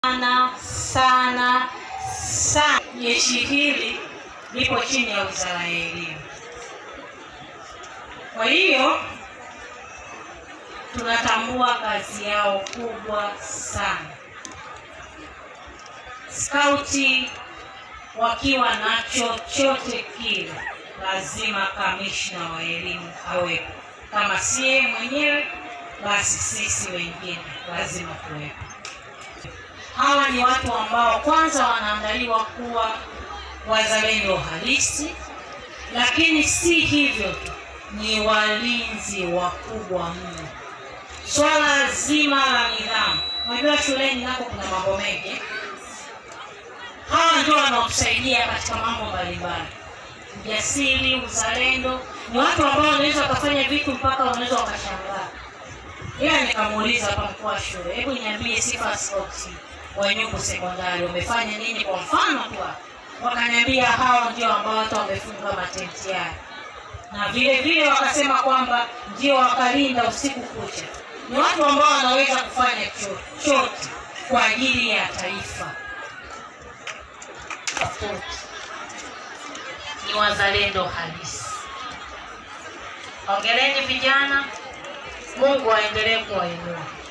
sana sana sana. Jeshi hili lipo chini ya Wizara ya Elimu. Kwa hiyo tunatambua kazi yao kubwa sana. Skauti wakiwa na chochote kile, lazima kamishna wa elimu awepo. Kama si yeye mwenyewe, basi sisi wengine lazima tuwepo. Hawa ni watu ambao kwanza wanaandaliwa kuwa wazalendo halisi, lakini si hivyo tu, ni walinzi wakubwa mno. Swala zima la nidhamu, unajua shuleni nako kuna mambo mengi. Hawa ndio wanaotusaidia katika mambo mbalimbali, ujasiri, uzalendo. Ni watu ambao wanaweza wakafanya vitu mpaka wanaweza wakashangaa. Ila nikamuuliza hapa mkuu wa shule, hebu niambie sifa skauti wa Nyumbu sekondari wamefanya nini? Kwa mfano tu hapa. wakaniambia hawa ndio ambao hata wamefunga matenti yao, na vile vile wakasema kwamba ndio wakalinda usiku kucha. Ni watu ambao wanaweza kufanya chochote kwa ajili ya taifa. Tofauti ni wazalendo halisi. Hongereni vijana, Mungu aendelee kuwainua.